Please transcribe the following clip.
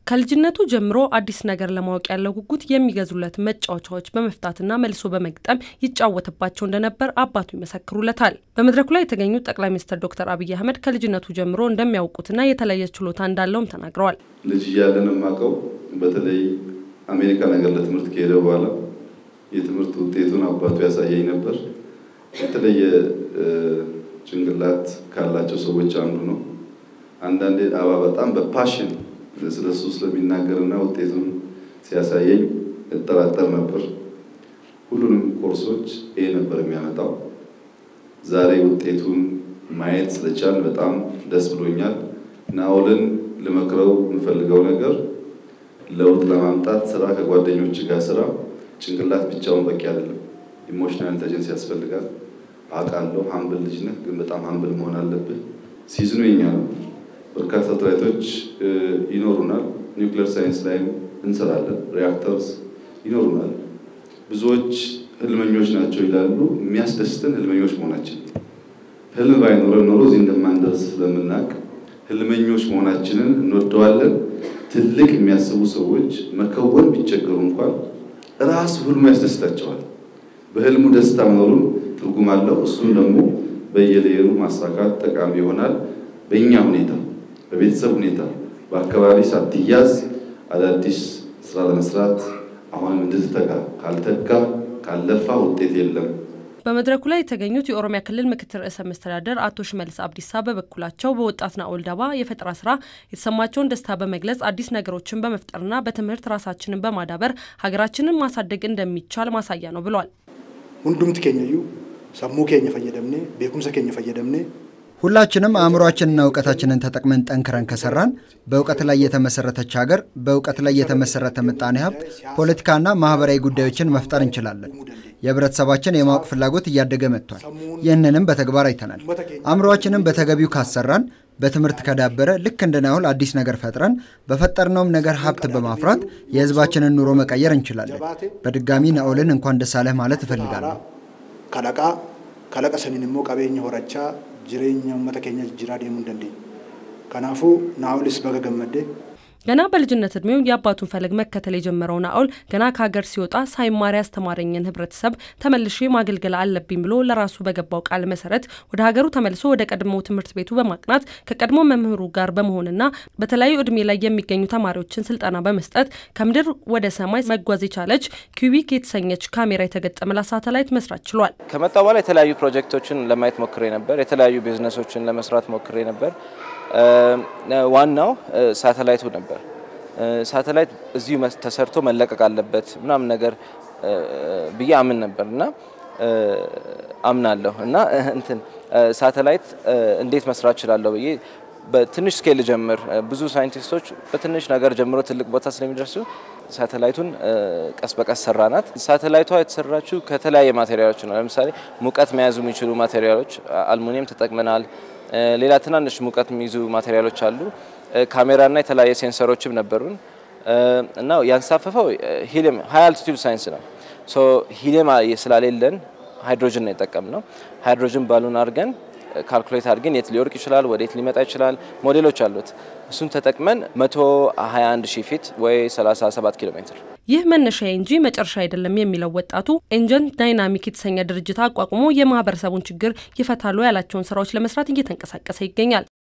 ከልጅነቱ ጀምሮ አዲስ ነገር ለማወቅ ያለው ጉጉት የሚገዙለት መጫወቻዎች በመፍታትና መልሶ በመግጠም ይጫወትባቸው እንደነበር አባቱ ይመሰክሩለታል። በመድረኩ ላይ የተገኙት ጠቅላይ ሚኒስትር ዶክተር አብይ አህመድ ከልጅነቱ ጀምሮ እንደሚያውቁትና የተለየ ችሎታ እንዳለውም ተናግረዋል። ልጅ እያለን የማውቀው በተለይ አሜሪካ ነገር ለትምህርት ከሄደ በኋላ የትምህርት ውጤቱን አባቱ ያሳየኝ ነበር። የተለየ ጭንቅላት ካላቸው ሰዎች አንዱ ነው። አንዳንዴ አባ በጣም በፓሽን ስለሱ ስለሚናገርና ውጤቱን ሲያሳየኝ እጠራጠር ነበር። ሁሉንም ኮርሶች ይሄ ነበር የሚያመጣው። ዛሬ ውጤቱን ማየት ስለቻል በጣም ደስ ብሎኛል። ናኦልን ልመክረው የምፈልገው ነገር ለውጥ ለማምጣት ስራ ከጓደኞች ጋር ስራ ጭንቅላት ብቻውን በቂ አይደለም። ኢሞሽናል ኢንተለጀንስ ያስፈልጋል። አውቃለሁ ሀምብል ልጅ ነህ፣ ግን በጣም ሀምብል መሆን አለብህ። ሲዝኑ የኛ ነው። በርካታ ሳተላይቶች ይኖሩናል። ኒውክሌር ሳይንስ ላይም እንሰራለን። ሪያክተርስ ይኖሩናል። ብዙዎች ህልመኞች ናቸው ይላሉ። የሚያስደስተን ህልመኞች መሆናችን ህልም ባይኖረን ኖሮ እዚህ እንደማንደርስ ስለምናውቅ ህልመኞች መሆናችንን እንወደዋለን። ትልቅ የሚያስቡ ሰዎች መከወን ቢቸገሩ እንኳን ራሱ ህልሙ ያስደስታቸዋል። በህልሙ ደስታ መኖሩን ትርጉም አለው። እሱም ደግሞ በየሌየሩ ማሳካት ጠቃሚ ይሆናል። በእኛ ሁኔታ፣ በቤተሰብ ሁኔታ፣ በአካባቢ ሳትያዝ አዳዲስ ስራ ለመስራት አሁንም እንድትተጋ ካልተጋ ካለፋ ውጤት የለም። በመድረኩ ላይ የተገኙት የኦሮሚያ ክልል ምክትል ርዕሰ መስተዳደር አቶ ሽመልስ አብዲሳ በበኩላቸው በወጣት ናኦል ዳባ የፈጠራ ስራ የተሰማቸውን ደስታ በመግለጽ አዲስ ነገሮችን በመፍጠርና በትምህርት ራሳችንን በማዳበር ሀገራችንን ማሳደግ እንደሚቻል ማሳያ ነው ብሏል። ሁንዱምት ኬኛዩ ሰሙ ኬኛ ፈየደምኔ ቤኩምሰ ኬኛ ፈየደምኔ ሁላችንም አእምሯችንና እውቀታችንን ተጠቅመን ጠንክረን ከሰራን በእውቀት ላይ የተመሰረተች ሀገር፣ በእውቀት ላይ የተመሰረተ ምጣኔ ሀብት፣ ፖለቲካና ማህበራዊ ጉዳዮችን መፍጠር እንችላለን። የህብረተሰባችን የማወቅ ፍላጎት እያደገ መጥቷል። ይህንንም በተግባር አይተናል። አእምሯችንን በተገቢው ካሰራን፣ በትምህርት ከዳበረ ልክ እንደ ናኦል አዲስ ነገር ፈጥረን በፈጠርነውም ነገር ሀብት በማፍራት የህዝባችንን ኑሮ መቀየር እንችላለን። በድጋሚ ናኦልን እንኳን ደስ አለህ ማለት እፈልጋለሁ። ከለቃ ከለቀ ሰኒን ሞ ቀቤኛ ሆረቻ ጅሬኛ ኡመተ ኬኛ ጅራ ዴሙ እንደንዴኝ ከናፉ ናኦልስ በገ ገመዴ ገና በልጅነት እድሜው የአባቱን ፈለግ መከተል የጀመረው ናኦል ገና ከሀገር ሲወጣ ሳይማር ያስተማረኝን ህብረተሰብ ተመልሼ ማገልገል አለብኝ ብሎ ለራሱ በገባው ቃል መሰረት ወደ ሀገሩ ተመልሶ ወደ ቀድሞ ትምህርት ቤቱ በማቅናት ከቀድሞ መምህሩ ጋር በመሆንና በተለያዩ እድሜ ላይ የሚገኙ ተማሪዎችን ስልጠና በመስጠት ከምድር ወደ ሰማይ መጓዝ የቻለች ኪዊክ የተሰኘች ካሜራ የተገጠመላት ሳተላይት መስራት ችሏል። ከመጣ በኋላ የተለያዩ ፕሮጀክቶችን ለማየት ሞክሬ ነበር። የተለያዩ ቢዝነሶችን ለመስራት ሞክሬ ነበር። ዋናው ሳተላይቱ ነበር። ሳተላይት እዚሁ ተሰርቶ መለቀቅ አለበት ምናምን ነገር ብዬ አምን ነበር እና አምናለሁ እና እንትን ሳተላይት እንዴት መስራት እችላለሁ ብዬ በትንሽ ስኬል ጀምር። ብዙ ሳይንቲስቶች በትንሽ ነገር ጀምሮ ትልቅ ቦታ ስለሚደርሱ ሳተላይቱን ቀስ በቀስ ሰራናት። ሳተላይቷ የተሰራችው ከተለያየ ማቴሪያሎች ነው። ለምሳሌ ሙቀት መያዙ የሚችሉ ማቴሪያሎች አልሙኒየም ተጠቅመናል። ሌላ ትናንሽ ሙቀት የሚይዙ ማቴሪያሎች አሉ። ካሜራና የተለያየ ሴንሰሮችም ነበሩን እና ያንሳፈፈው ሂሊየም ሀይ አልቲቱድ ሳይንስ ነው። ሶ ሂሊየም ስላሌለን ሃይድሮጅን ነው የጠቀምነው። ሃይድሮጅን ባሉን አድርገን ካልኩሌት አድርገን የት ሊወርቅ ይችላል፣ ወዴት ሊመጣ ይችላል፣ ሞዴሎች አሉት። እሱን ተጠቅመን 121 ሺህ ፊት ወይ 37 ኪሎ ሜትር ይህ መነሻዬ እንጂ መጨረሻ አይደለም የሚለው ወጣቱ ኤንጀን ዳይናሚክ የተሰኘ ድርጅት አቋቁሞ የማህበረሰቡን ችግር ይፈታሉ ያላቸውን ስራዎች ለመስራት እየተንቀሳቀሰ ይገኛል።